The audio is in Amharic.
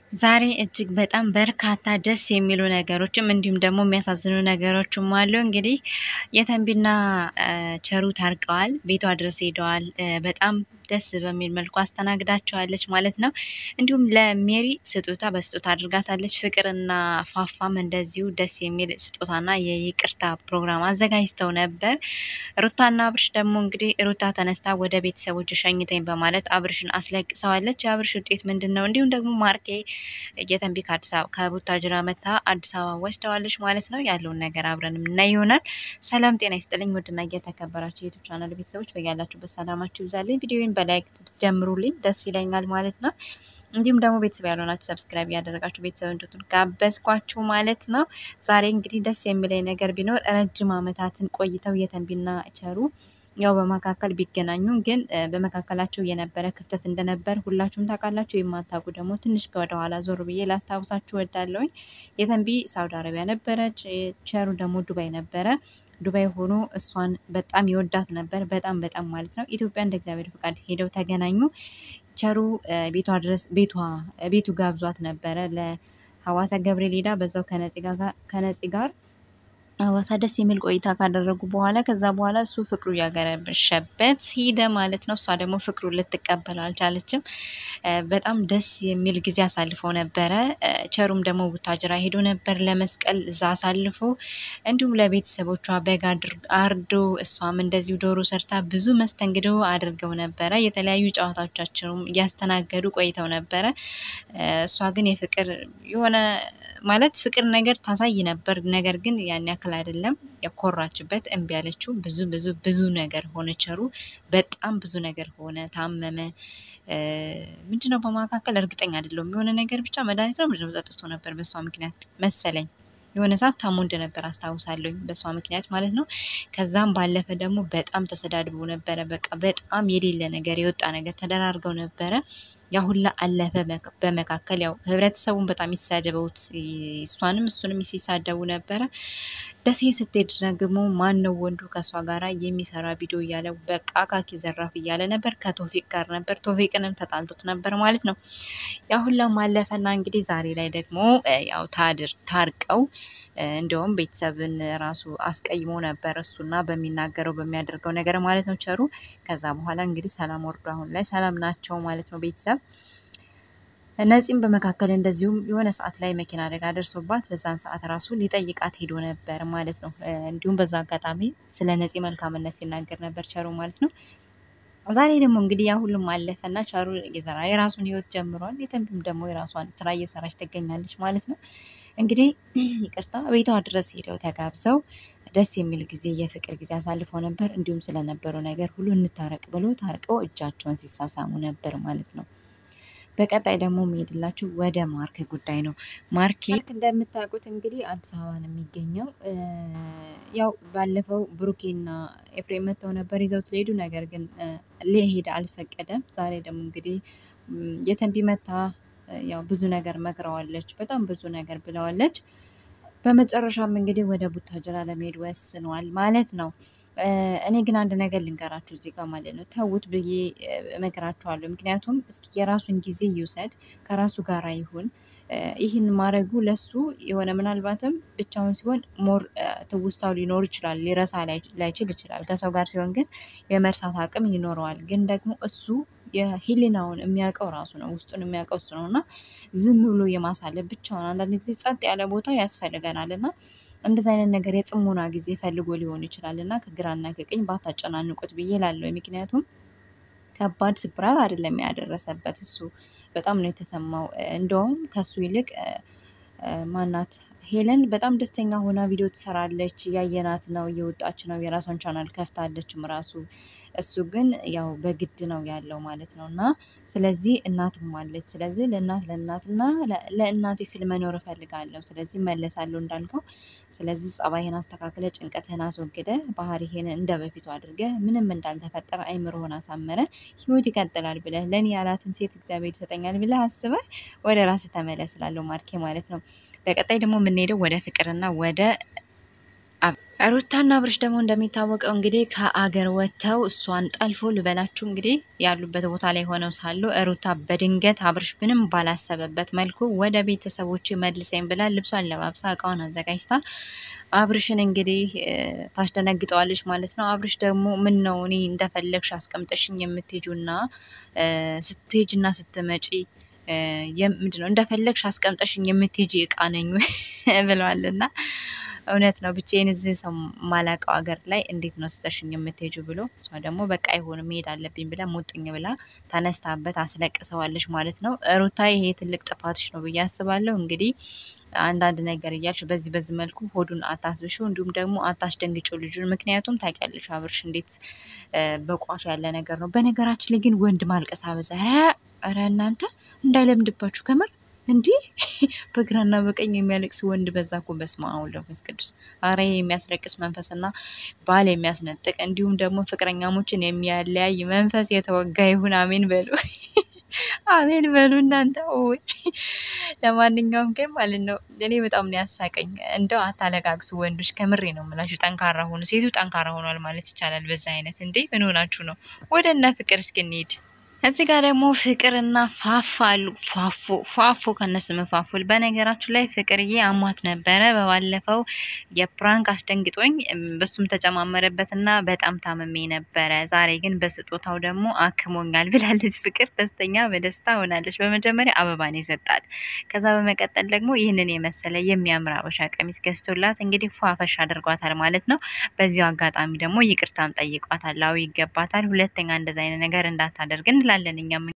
ዛሬ እጅግ በጣም በርካታ ደስ የሚሉ ነገሮችም እንዲሁም ደግሞ የሚያሳዝኑ ነገሮችም አሉ። እንግዲህ የተንቢና ቸሩ ታርቀዋል። ቤቷ ድረስ ሄደዋል። በጣም ደስ በሚል መልኩ አስተናግዳቸዋለች ማለት ነው። እንዲሁም ለሜሪ ስጦታ በስጦታ አድርጋታለች። ፍቅርና ፋፋም እንደዚሁ ደስ የሚል ስጦታና የይቅርታ ፕሮግራም አዘጋጅተው ነበር። ሩታና አብርሽ ደግሞ እንግዲህ ሩታ ተነስታ ወደ ቤተሰቦች ሸኝተኝ በማለት አብርሽን አስለቅሰዋለች። የአብርሽ ውጤት ምንድን ነው? እንዲሁም ደግሞ ማርኬ የተንቢ ከአዲስ አበባ ከቡታጅራ መታ አዲስ አበባ ወስደዋለች ማለት ነው። ያለውን ነገር አብረን የምናይ ይሆናል። ሰላም ጤና ይስጥልኝ ውድና እየተከበራችሁ የዩቱብ ቻናል ቤተሰቦች በያላችሁበት ሰላማችሁ ይብዛልኝ። ቪዲዮን በላይክ ጀምሩልኝ ደስ ይለኛል ማለት ነው። እንዲሁም ደግሞ ቤተሰብ ያልሆናችሁ ሰብስክራይብ እያደረጋችሁ ቤተሰብ እንድትሆኑ ጋበዝኳችሁ ማለት ነው። ዛሬ እንግዲህ ደስ የሚለኝ ነገር ቢኖር ረጅም ዓመታትን ቆይተው የተንቢና ቸሩ ያው በመካከል ቢገናኙም ግን በመካከላቸው የነበረ ክፍተት እንደነበር ሁላችሁም ታውቃላችሁ። የማታውቁ ደግሞ ትንሽ ወደኋላ ዞር ብዬ ላስታውሳችሁ ወዳለውኝ። የተንቢ ሳውዲ አረቢያ ነበረች፣ ቸሩ ደግሞ ዱባይ ነበረ። ዱባይ ሆኖ እሷን በጣም ይወዳት ነበር፣ በጣም በጣም ማለት ነው። ኢትዮጵያ እንደ እግዚአብሔር ፈቃድ ሄደው ተገናኙ። ቸሩ ቤቷ ድረስ ቤቷ ቤቱ ጋብዟት ነበረ ለሐዋሳ ገብርኤል ሄዳ በዛው ከነፂ ጋር ሐዋሳ ደስ የሚል ቆይታ ካደረጉ በኋላ ከዛ በኋላ እሱ ፍቅሩ እያገረሸበት ሂደ ማለት ነው። እሷ ደግሞ ፍቅሩን ልትቀበል አልቻለችም። በጣም ደስ የሚል ጊዜ አሳልፈው ነበረ። ቸሩም ደግሞ ቡታጅራ ሄዶ ነበር ለመስቀል እዛ አሳልፎ እንዲሁም ለቤተሰቦቿ በግ አርዶ እሷም እንደዚሁ ዶሮ ሰርታ ብዙ መስተንግዶ አድርገው ነበረ። የተለያዩ ጨዋታዎቻቸውም እያስተናገዱ ቆይተው ነበረ። እሷ ግን የፍቅር የሆነ ማለት ፍቅር ነገር ታሳይ ነበር። ነገር ግን ያን ያክል አይደለም። የኮራችበት እምቢ ያለችው ብዙ ብዙ ብዙ ነገር ሆነ። ቸሩ በጣም ብዙ ነገር ሆነ። ታመመ። ምንድነው በመካከል እርግጠኛ አይደለሁም። የሆነ ነገር ብቻ መድኃኒት ነው ምንድነው ጠጥቶ ነበር በሷ ምክንያት መሰለኝ የሆነ ሰዓት ታሞ እንደነበር አስታውሳለሁ፣ በሷ ምክንያት ማለት ነው። ከዛም ባለፈ ደግሞ በጣም ተሰዳድበው ነበረ። በቃ በጣም የሌለ ነገር የወጣ ነገር ተደራርገው ነበረ። ያ ሁላ አለፈ። በመካከል ያው ህብረተሰቡን በጣም ይሳደበውት እሷንም እሱንም ሲሳደቡ ነበረ። ደሴ ስትሄድ ደግሞ ማን ነው ወንዱ ከእሷ ጋር የሚሰራ ቪዲዮ እያለ በቃ ካኪ ዘራፍ እያለ ነበር። ከቶፊቅ ጋር ነበር። ቶፊቅንም ተጣልቶት ነበር ማለት ነው። ያ ሁላም አለፈና እንግዲህ ዛሬ ላይ ደግሞ ያው ታድር ታርቀው እንዲሁም ቤተሰብን ራሱ አስቀይሞ ነበር እሱና በሚናገረው በሚያደርገው ነገር ማለት ነው ቸሩ። ከዛ በኋላ እንግዲህ ሰላም ወርዶ አሁን ላይ ሰላም ናቸው ማለት ነው ቤተሰብ ነፂም በመካከል እንደዚሁም የሆነ ሰዓት ላይ መኪና አደጋ ደርሶባት በዛን ሰዓት ራሱ ሊጠይቃት ሄዶ ነበር ማለት ነው። እንዲሁም በዛ አጋጣሚ ስለ ነፂ መልካምነት ሲናገር ነበር ቸሩ ማለት ነው። ዛሬ ደግሞ እንግዲህ ያ ሁሉም አለፈና ቸሩ የዘራ የራሱን ህይወት ጀምሯል። የተንቢም ደግሞ የራሷን ስራ እየሰራች ትገኛለች ማለት ነው። እንግዲህ ይቅርታ ቤቷ ድረስ ሄደው ተጋብዘው ደስ የሚል ጊዜ የፍቅር ጊዜ አሳልፈው ነበር። እንዲሁም ስለነበረው ነገር ሁሉ እንታረቅ ብሎ ታርቀው እጃቸውን ሲሳሳሙ ነበር ማለት ነው። በቀጣይ ደግሞ የሚሄድላችሁ ወደ ማርክ ጉዳይ ነው። ማርኬ እንደምታውቁት እንግዲህ አዲስ አበባ ነው የሚገኘው። ያው ባለፈው ብሩኬና ኤፍሬም መጥተው ነበር ይዘውት ሊሄዱ፣ ነገር ግን ሊሄድ አልፈቀደም። ዛሬ ደግሞ እንግዲህ የተንቢ መታ ያው ብዙ ነገር መክረዋለች፣ በጣም ብዙ ነገር ብለዋለች። በመጨረሻም እንግዲህ ወደ ቡታጅራ ለመሄድ ወስነዋል ማለት ነው። እኔ ግን አንድ ነገር ልንገራችሁ እዚህ ጋር ማለት ነው፣ ተዉት ብዬ እመክራችኋለሁ። ምክንያቱም እስኪ የራሱን ጊዜ ይውሰድ፣ ከራሱ ጋር ይሁን። ይህን ማድረጉ ለሱ የሆነ ምናልባትም ብቻውን ሲሆን ሞር ትውስታው ሊኖር ይችላል፣ ሊረሳ ላይችል ይችላል። ከሰው ጋር ሲሆን ግን የመርሳት አቅም ይኖረዋል። ግን ደግሞ እሱ የህሊናውን የሚያውቀው ራሱ ነው፣ ውስጡን የሚያውቀው እሱ ነው እና ዝም ብሎ የማሳለፍ ብቻውን አንዳንድ ጊዜ ጸጥ ያለ ቦታ ያስፈልገናል እና እንደዚህ አይነት ነገር የጽሞና ጊዜ ፈልጎ ሊሆን ይችላል እና ከግራና ከቀኝ ባታጨናንቁት ብዬ ላለው። ምክንያቱም ከባድ ስብራት አይደለም ያደረሰበት እሱ በጣም ነው የተሰማው። እንደውም ከሱ ይልቅ ማናት ሄለን በጣም ደስተኛ ሆና ቪዲዮ ትሰራለች። እያየናት ነው፣ እየወጣች ነው፣ የራሷን ቻናል ከፍታለችም ራሱ። እሱ ግን ያው በግድ ነው ያለው ማለት ነው እና ስለዚህ እናትም አለች። ስለዚህ ለእናት ለእናትና ለእናቴ ስል መኖር እፈልጋለሁ። ስለዚህ መለሳለሁ እንዳልከው። ስለዚህ ጸባይህን አስተካክለ፣ ጭንቀትህን አስወግደ፣ ባህሪህን እንደ በፊቱ አድርገ፣ ምንም እንዳልተፈጠረ አይምሮህን አሳመረ፣ ህይወት ይቀጥላል ብለህ ለእኔ ያላትን ሴት እግዚአብሔር ይሰጠኛል ብለህ አስበህ ወደ ራስህ ተመለስ እላለሁ ማርኬ ማለት ነው። በቀጣይ ደግሞ የምንሄደው ወደ ፍቅርና ወደ ሩታና አብርሽ ደግሞ እንደሚታወቀው እንግዲህ ከአገር ወጥተው እሷን ጠልፎ ልበላችሁ እንግዲህ ያሉበት ቦታ ላይ ሆነው ሳሉ ሩታ በድንገት አብርሽ ምንም ባላሰበበት መልኩ ወደ ቤተሰቦች መልሰኝ ብላ ልብሷን ለባብሳ እቃውን አዘጋጅታ አብርሽን እንግዲህ ታስደነግጠዋለች ማለት ነው። አብርሽ ደግሞ ምን ነው እኔ እንደፈለግሽ አስቀምጠሽኝ የምትሄጁና ስትሄጅና ስትመጪ ምንድን ነው እንደፈለግሽ አስቀምጠሽኝ የምትሄጂ እቃ ነኝ ብለዋልና እውነት ነው። ብቻዬን እዚህ ሰው ማላውቀው ሀገር ላይ እንዴት ነው ስተሽኝ የምትሄጁ ብሎ እሷ ደግሞ በቃ አይሆንም መሄድ አለብኝ ብላ ሙጥኝ ብላ ተነስታበት አስለቅሰዋለች ማለት ነው። ሩታ ይሄ ትልቅ ጥፋትሽ ነው ብዬ አስባለሁ። እንግዲህ አንዳንድ ነገር እያልሽ በዚህ በዚህ መልኩ ሆዱን አታስብሹ፣ እንዲሁም ደግሞ አታስደንግጩ ልጁን። ምክንያቱም ታውቂያለሽ አብርሽ እንዴት በቋፍ ያለ ነገር ነው። በነገራችን ላይ ግን ወንድ ማልቀስ አበዛ። ኧረ እናንተ እንዳይለምድባችሁ ከምር እንዲህ በግራና በቀኝ የሚያለቅስ ወንድ በዛ እኮ። በስመ አብ ወወልድ ወመንፈስ ቅዱስ። አረ የሚያስለቅስ መንፈስና ባል የሚያስነጥቅ እንዲሁም ደግሞ ፍቅረኛሞችን የሚያለያይ መንፈስ የተወጋ ይሁን። አሜን በሉ፣ አሜን በሉ እናንተ። ወይ ለማንኛውም ግን ማለት ነው እኔ በጣም ነው ያሳቀኝ። እንደው አታለቃቅሱ ወንዶች፣ ከምሬ ነው የምላችሁ። ጠንካራ ሆኑ። ሴቱ ጠንካራ ሆኗል ማለት ይቻላል። በዛ አይነት እንዴ ምን ሆናችሁ ነው? ወደ እነ ፍቅር እስኪ እንሂድ። እዚህ ጋር ደግሞ ፍቅርና ፋፋ አሉ። ፋፎ ፋፎ ከነስም ፋፉል። በነገራችሁ ላይ ፍቅርዬ አሟት ነበረ በባለፈው የፕራንክ አስደንግጦኝ በሱም ተጨማመረበትና በጣም ታመሜ ነበረ። ዛሬ ግን በስጦታው ደግሞ አክሞኛል ብላለች። ፍቅር ደስተኛ በደስታ ሆናለች። በመጀመሪያ አበባን የሰጣት ከዛ በመቀጠል ደግሞ ይህንን የመሰለ የሚያምር አበሻ ቀሚስ ገዝቶላት እንግዲህ ፏፈሽ አድርጓታል ማለት ነው። በዚሁ አጋጣሚ ደግሞ ይቅርታም ጠይቋታል። አዎ ይገባታል። ሁለተኛ እንደዚ አይነት ነገር እንዳታደርግ እንላለን እኛም